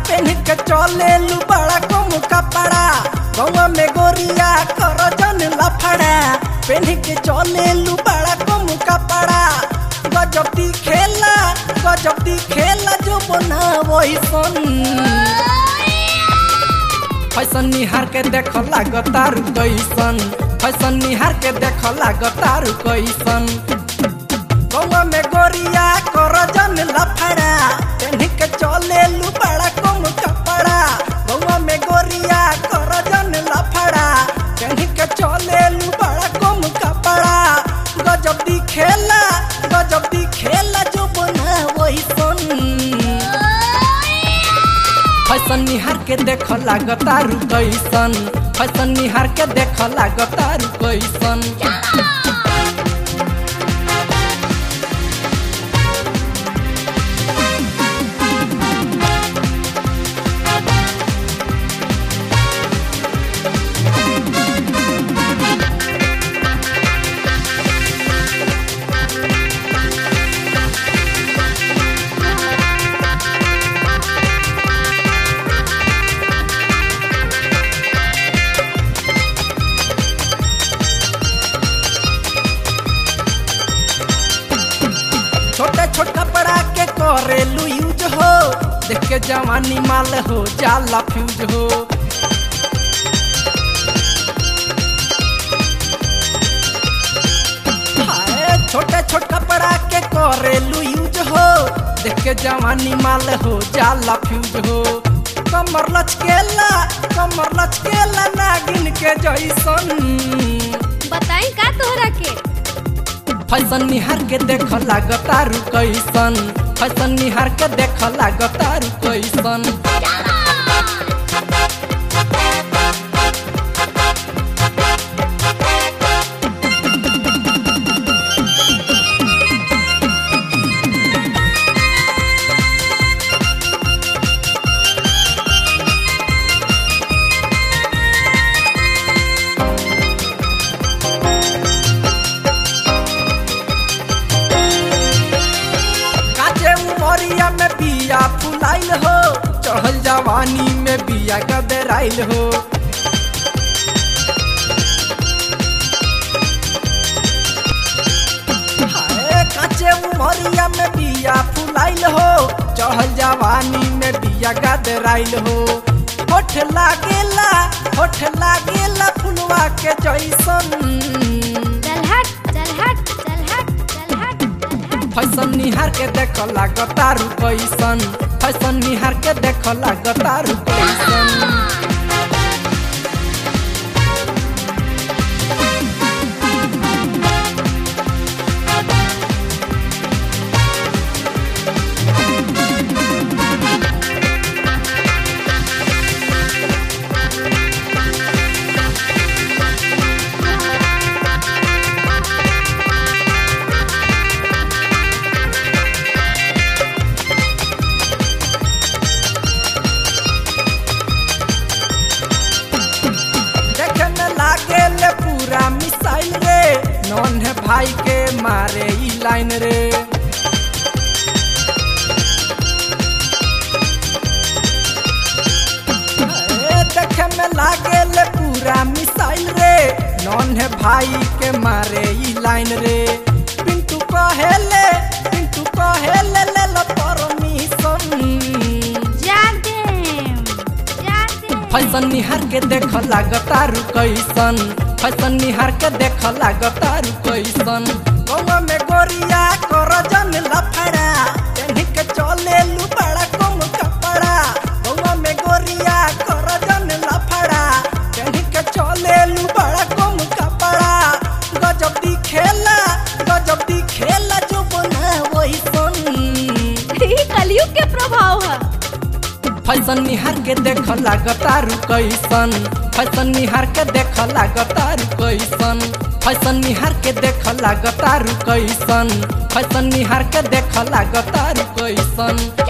PAN के चले लू बड़ा कम कपड़ा गौवा में गोरिया कर जन लफड़ा पेन के चले लू बड़ा कम कपड़ा गजब दी खेला गजब दी खेला जो बना वही सन फैशन निहार के देख लागतारू कैसन फैशन निहार के देख लागतारू कैसन गौवा में गोरिया कर जन लफड़ा पेन्ही के चले लू बड़ा कम कपड़ा गौवा में गोरिया कर जन लफड़ा पेन्ही के चले लू बड़ा कम कपड़ा गजब दी खेला गजब दी खेला जो बना वही सन फैशन निहार के देख लागतारू कैसन फैशन निहार के देख लागतारू कैसन छोटे छोटे कपड़ा के करेलू यूज हो देख के जवानी माल हो जाला फ्यूज हो हाय, छोटे छोटे कपड़ा के करेलू यूज हो देख के जवानी माल हो जाला फ्यूज हो कमर लचकेला कमर लचकेला नागिन के जैसन बताई का तोहरा के फैशन निहार के देख लागतारू कैसन फैशन निहार के देख लागतारू कैसन काचे उमरिया में बिया फुलाइल हो चढ़ल जवानी में बिया गदराइल हो हाय, काचे उमरिया में बिया फुलाइल हो चढ़ल जवानी में बिया गदराइल हो होठ लागेला होठ लागेला फुलवा के जैसन चल हट चल हट चल हट चल हट चल हट फैशन निहार के देख लागतारू कैसन फैशन निहार के देख लागतारू कैसन देखे में लागे ले पूरा मिसाइल रे नॉन है भाई के मारे ई लाइन रे ए, देखे में लागे ले पूरा मिसाइल रे नॉन है भाई के मारे ई लाइन रे पिंटू कहेले पिंटू कहेले ले लो परमिशन जाग देम जाग देम फैशन निहार के देख लागतारू कैसन फैशन निहार के देख लागतारू कैसन गौवा में गोरिया कर जन लफड़ा पेन्ही के चले लू बड़ा कम कपड़ा गौवा में गोरिया कर जन लफड़ा पेन्ही के चले लू बड़ा कम कपड़ा गजब दी खेला गजब दी खेला जो बना वही सन ई कलयुग के प्रभाव है फैशन निहार के देख लागतारू कैसन फैशन निहार के देख लागतारू कैसन फैशन निहार के देख लागतारू कैसन फैशन निहार के देख लागतारू कैसन